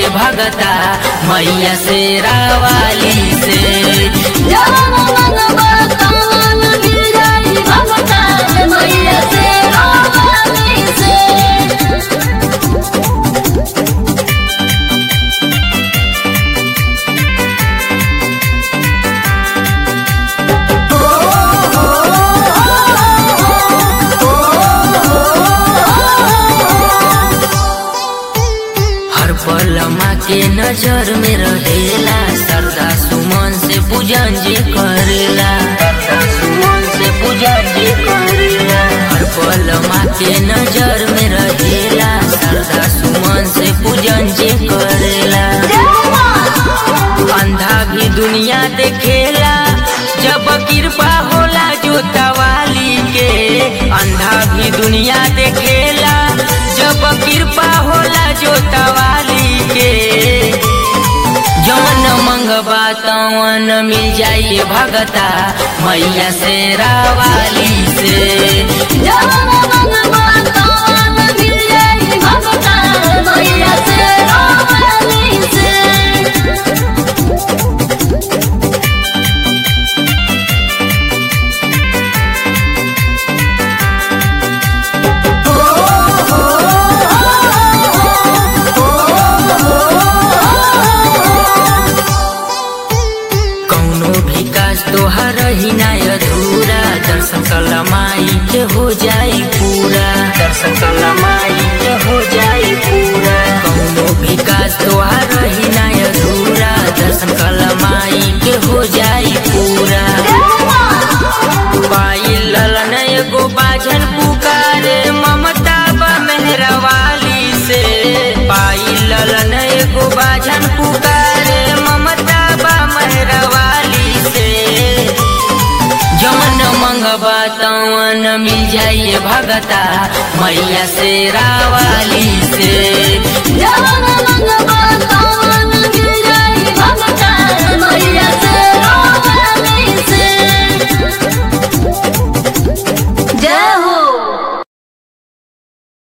भगता मैया से रावाली से जवन मंगवा तवन मिल जाई भगता मैया से रावाली से हर पल माँ के नजर में रहेला सरदा सुमन से पूजन जे करेला सरदा सुमन से पूजन जे करेला हर पल माँ के नजर में रहेला सरदा सुमन से पूजन जे करेला अंधा भी दुनिया देखेला जब कृपा होला जो तवाली के अंधा भी दुनिया देखेला जब कृपा होला जो तवाली के जवन मंगबा तवन मिल जाइए भगता मैया से रावाली से जवन मंगवा तवन मिल जाई भगता मैया से रावाली से कौनो भी काज तोहर ही ना अधूरा दर्शन कला माई के हो जाई पूरा दर्शन कला माई के हो जाई पूरा कौनो भी काज तोहर ही ना अधूरा दर्शन कला माई के हो जाई पूरा पाई ललन एगो बाझन पुकारे ममता बा मेहरवाली से पाई ललन एगो बाझन पुकारे ममता बा मेहरवाली से जवन मंगबा तवन मिल जाइए भगता मैया से रावाली से जवन मंगवा तवन